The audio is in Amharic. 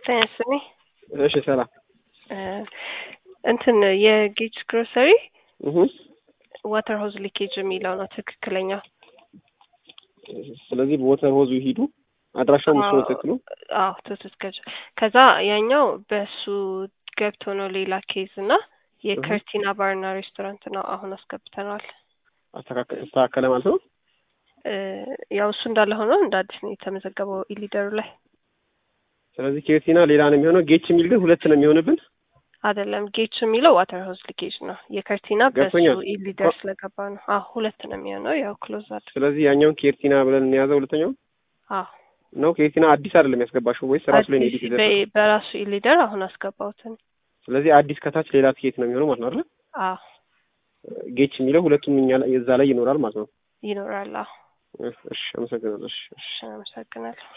ጤና ይስጥልኝ። እሺ ሰላም። እንትን የጌጅ ግሮሰሪ እህ ዋተር ሆዝ ሊኬጅ የሚለው ነው ትክክለኛው። ስለዚህ በወተር ሆዙ ይሂዱ። አድራሻው እሱ ነው ትክክሉ። አዎ ትክክል። ከዛ ያኛው በሱ ገብቶ ነው ሌላ ኬዝ እና የከርቲና ባርና ሬስቶራንት ነው አሁን አስገብተነዋል። አስተካከለ ማለት ነው። ያው እሱ እንዳለ ሆኖ እንደ አዲስ ነው የተመዘገበው ኢሊደሩ ላይ ስለዚህ ኬርቲና ሌላ ነው የሚሆነው። ጌች የሚል ግን ሁለት ነው የሚሆንብን። አይደለም ጌች የሚለው ዋተር ሆዝ ሊኬጅ ነው። የከርቲና በሱ ገብቶኛል። ኢሊደር ስለገባ ነው። አዎ ሁለት ነው የሚሆነው ያው ክሎዝ አድርግ ስለዚህ ያኛውን ኬርቲና ብለን እንያዘው። ሁለተኛው አዎ ነው ኬርቲና አዲስ አይደለም ያስገባሽው ወይስ ራሱ ላይ ነው አዲስ ኤዲት በ- በራሱ ኢሊደር አሁን አስገባሁትን። ስለዚህ አዲስ ከታች ሌላ ትኬት ነው የሚሆነው ማለት ነው አይደል? አዎ ጌች የሚለው ሁለቱም እኛ ላይ- እዛ ላይ ይኖራል ማለት ነው። ይኖራል። አዎ እሺ አመሰግናለሁ። እሺ እሺ። እሺ አመሰግናለሁ።